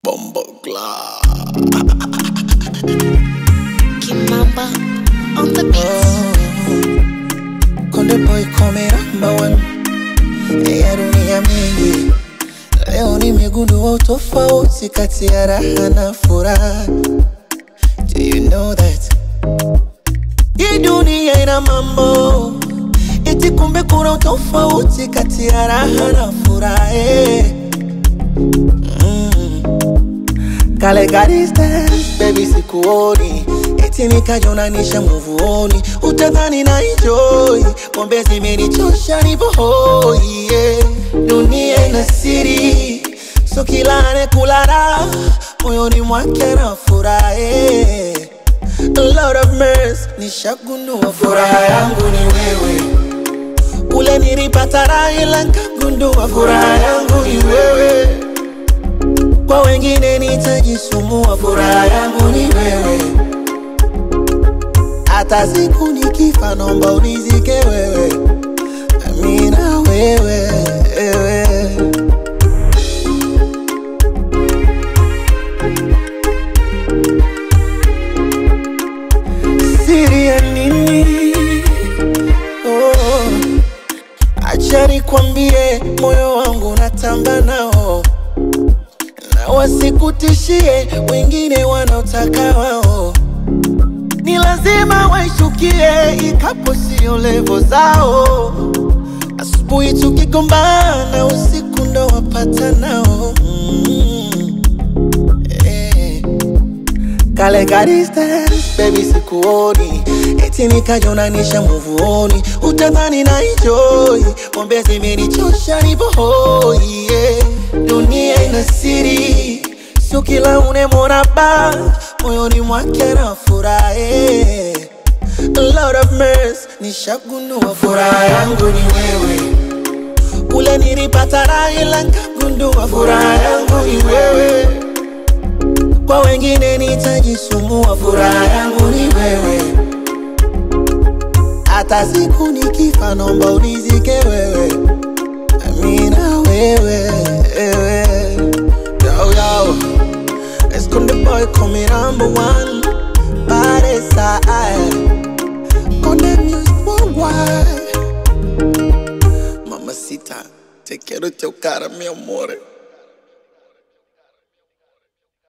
Bombo Glad. Kimamba on the beat. Konde boy come number one ya dunia mingi. Leo nimegundua utofauti kati ya raha na furaha. Do you know that? Hii dunia ina mambo eti, kumbe kuna utofauti kati ya raha na furaha. eh. Kale ka distance, baby sikuoni eti nikajonanisha muvuoni, utadhani na enjoy pombe zimenichosha nipo hoi yeah. Dunia ina siri, so kila anekula raha moyoni mwake na furahi A lot of mess, nishagundua furaha yangu ni wewe ule nilipata raha ila nkagundua furaha yangu ni wewe kwa wengine nitajisumbua, furaha yangu ni wewe. Hata siku nikifa, naomba unizike wewe, amina wewe, wewe. Siri ya nini? Oh, acha nikwambie, moyo wangu natamba nao na wasikutishie wengine wanaotaka wao, ni lazima waishukie, ikapo sio levo zao. Asubuhi tukigombana, usiku ndo wapata nao mm. eh. Kale ka distance, baby sikuoni eti nikajonanisha muvuoni, utadhani na enjoy pombe zimenichosha nipo hoi yeah. Dunia ina siri, sio kila unemwona ba moyoni mwake na furahi A lot of mess, nishagundua furaha yangu ni wewe ule nilipata raha ila nkagundua furaha yangu ni wewe kwa wengine nitajisumbua, furaha yangu ni wewe. Hata siku nikifa, naomba unizike wewe, amina wewe, wewe. Yo, yo. Esconde boy come number one Body side Conde music worldwide Mamacita, te quiero chocar, mi amore